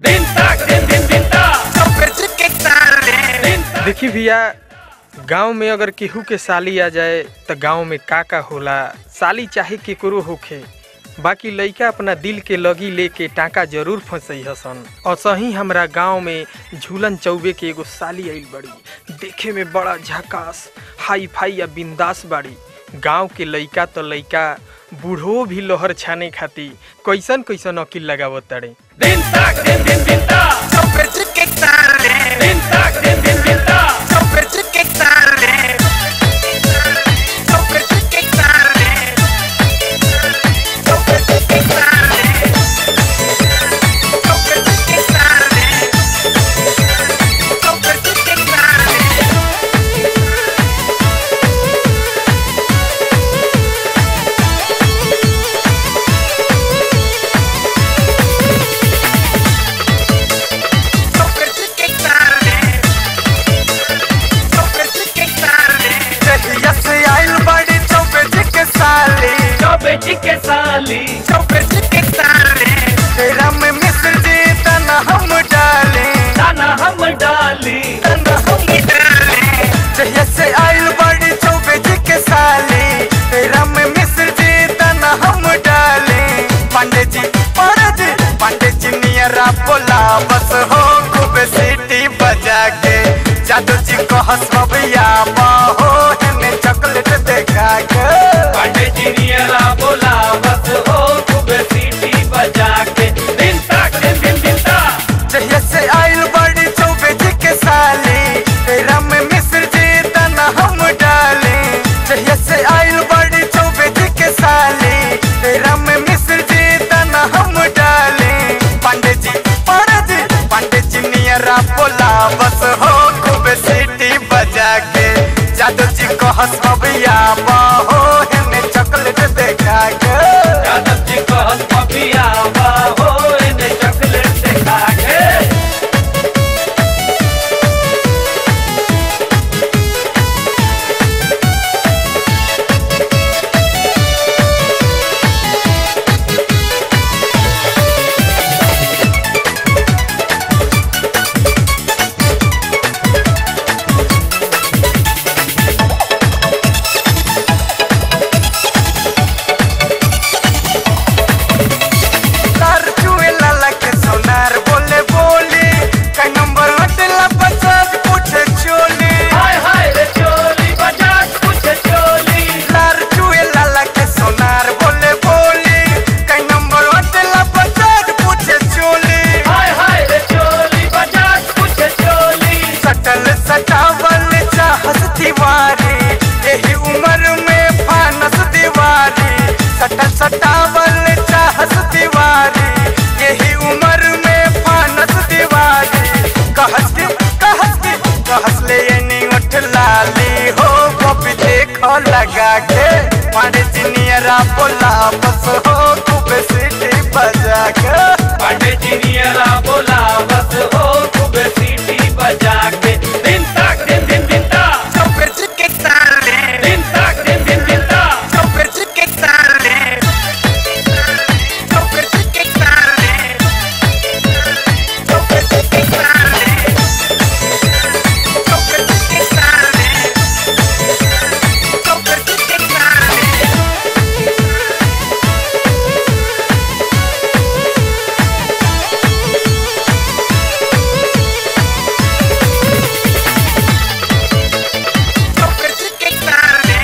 Din tak, din din din tak. देखी भैया गांव में अगर केहू के साली आ जाए तो गांव में का का होला साली चाहे केकरो होखे बाकी लइका अपना दिल के लगी लेके टाका जरूर फंसई हसन और सही हमरा गांव में झूलन चौबे के एगो साली आइल बड़ी देखे में बड़ा झकास हाई फाई या बिंदास बाड़ी गांव के लइका तो लइका बूढ़ो भी लोहर छाने खाती कैसन कैसन अकील लगावत तड़े Din tak, din din din tak. Din tak, din din din tak. Choubey जी के साली दाना हम डाली पंडित जी पंडित जी पंडित जी नियरा बोला बस हो खूब सीटी बजा के जादू जी को हंसबिया हो हमें चॉकलेट देखा के पांडे जी नियरा बोला बस हो खूब सीटी बजा के दिन तक दिन दिन दिन तक जहिया से आइल बड़ी चौबे जी के साली रम मिश्र जी तना हम डाले जहिया से आइल बड़ी चौबे जी के साली रम मिश्र जी तना हम डाले पंडित जी पंडित जी पंडित जी नियरा बोला बस हो खूब सीटी बजा के जादू जी को हंसबिया हो हमें चॉकलेट देखा के यादव जी को हंस पपिया हो इन्हें चॉकलेट दिखा के तार चुए लाला के सोनार बोले बोले का नंबर हटला बचाज पूछे चोली हाय हाय रे चोली बजाज कुछ चोली तार चुए लाला के सोनार बोले बोले का नंबर हटला बचाज पूछे चोली हाय हाय रे चोली बजाज कुछ चोली सटल सटावल चाहस दीवारी यही उम्र में फानस दीवारी सटल सटावल चाहस दीवारी यही उम्र में फानस दीवारी कहस के कहस के कहस ले ये उठ लाली हो कॉपी देखो लगा के मारे जिनियरा बोला बस हो खूब सीटी बजा के पांडे जी नियरा बोला बस हो खूब सीटी बजा के दिन तक दिन दिन दिन तक चौकर के ताले दिन तक दिन दिन दिन तक चौकर के ताले चौकर के ताले चौकर के ताले चौकर के ताले चौकर के ताले चौकर के ताले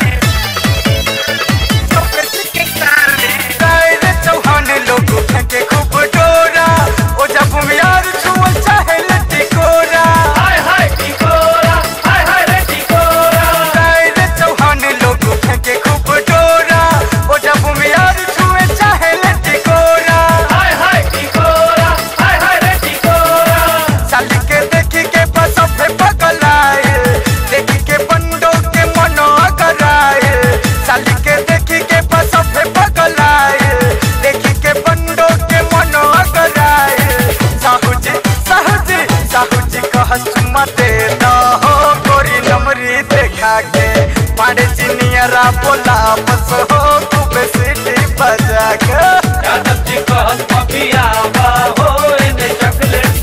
चौकर के ताले कायदे चौहान लोग फेंके खूब डोरा ओ जब यार छुअल चाहे लट्टी कोरा हाय हाय टिकोरा हाय हाय रे टिकोरा कायदे चौहान लोग फेंके खूब डोरा ओ जब यार छुए चाहे लट्टी कोरा हाय हाय टिकोरा हाय हाय रे टिकोरा साल के देखी के बस फे पगलाए देखी के बंडो के मनो कराए साल के देखी के बस फे पगलाए देखी के बंडो के मनो कराए साहू जी साहू जी साहू जी को हंसुमा दे दो हो गोरी नमरी देखा के पाड़े चिनियरा बोला बस हो खूब सीटी बजा के यादव जी को हंस पपिया हो इन्हें चॉकलेट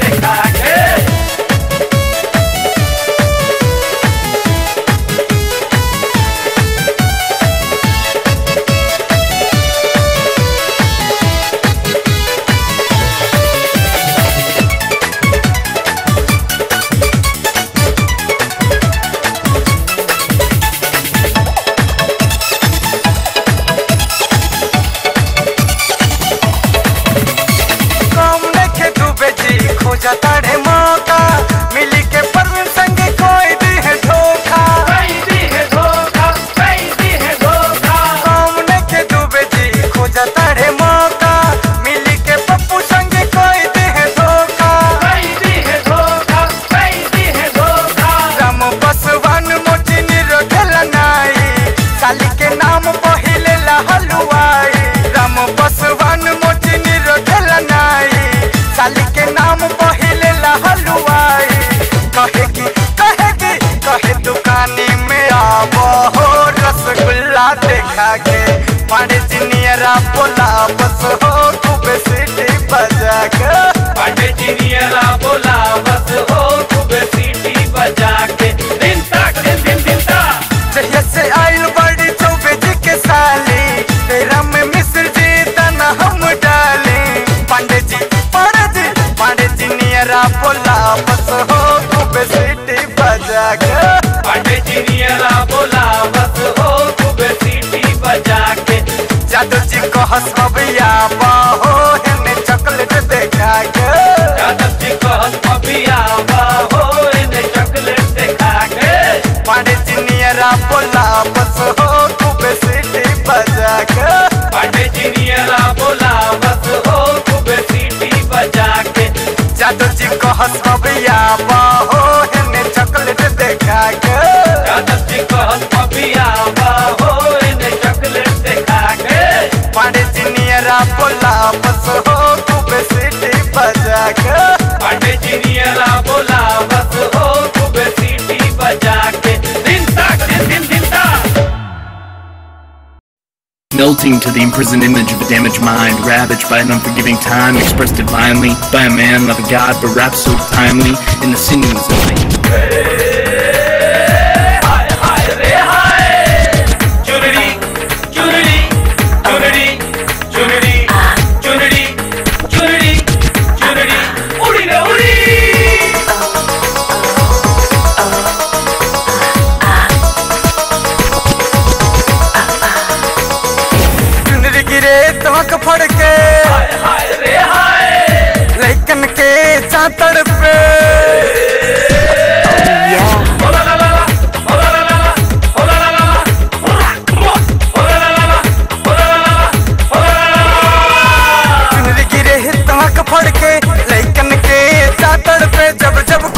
खोजा ताड़े मौका मिली के पर्व संग कोई दी है धोखा कैदी है धोखा कैदी है धोखा सामने के डूबे जी खोजा ताड़े मौका मिली के पप्पू संग कोई दी है धोखा कैदी है धोखा कैदी है धोखा राम बसवान मोचिनी रखल नाई साली के नाम पहिले ला हलवाई राम बसवान मोचिनी रखल नाई साली के नाम पहिले ला हलवाई कहेगी कहेगी कहे दुकानी में आवो हो रसगुल्ला देखा के पाड़े चिनियरा बोला बस हो खूब सीटी बजा के पांडे चिनियरा बोला बस हो खूब सीटी बजा के दिन तक दिन दिन दिन तक जहिया से आइल बड़ी चौबे जी के साली तेरा में मिस्र जी तना हम डाले पांडे जी पांडे जी पांडे जी नियरा बोला बस हो खूब सीटी बजा के पांडे चिनियरा बोला बस हो खूब सीटी बजा के जादू जी को हंसबिया बाहो हमें चॉकलेट देखा के यादव जी को हम अभी आवा हो इन्हें चॉकलेट दिखा के पांडे जी नियरा बोला बस हो खूब सीटी बजा के पांडे चिनियरा बोला बस हो खूब सीटी बजा के जादू जी को हंसबिया बाहो हमें चॉकलेट देखा के यादव जी को हम अभी आवा हो इन्हें चॉकलेट दिखा के पांडे चिनियरा बोला बस हो खूब सीटी बजा के पांडे चिनियरा बोला बस हो खूब सीटी बजा के दिन तक दिन दिन दिन तक Melting to the imprisoned image of a damaged mind, ravaged by an unforgiving time, expressed divinely by a man, not a god, but rap so timely in the sinews of me. चुनरी चुनरी चुनरी चुनरी चुनरी चुनरी चुनरी उड़ी रे उड़ी चुनरी गिरे तमक फड़ के हाय हाय रे हाय लैकन के चातड़ पे ओ ला ला ला ला, ओ ला ला ला ला, ओ ला ला ला ला, ओ ला, ओ ला ला ला ला, ओ ला ला ला ला, ओ ला ला ला ला। चुनरी गिरे तमक फड़ के लैकन के चातड़ पे जब जब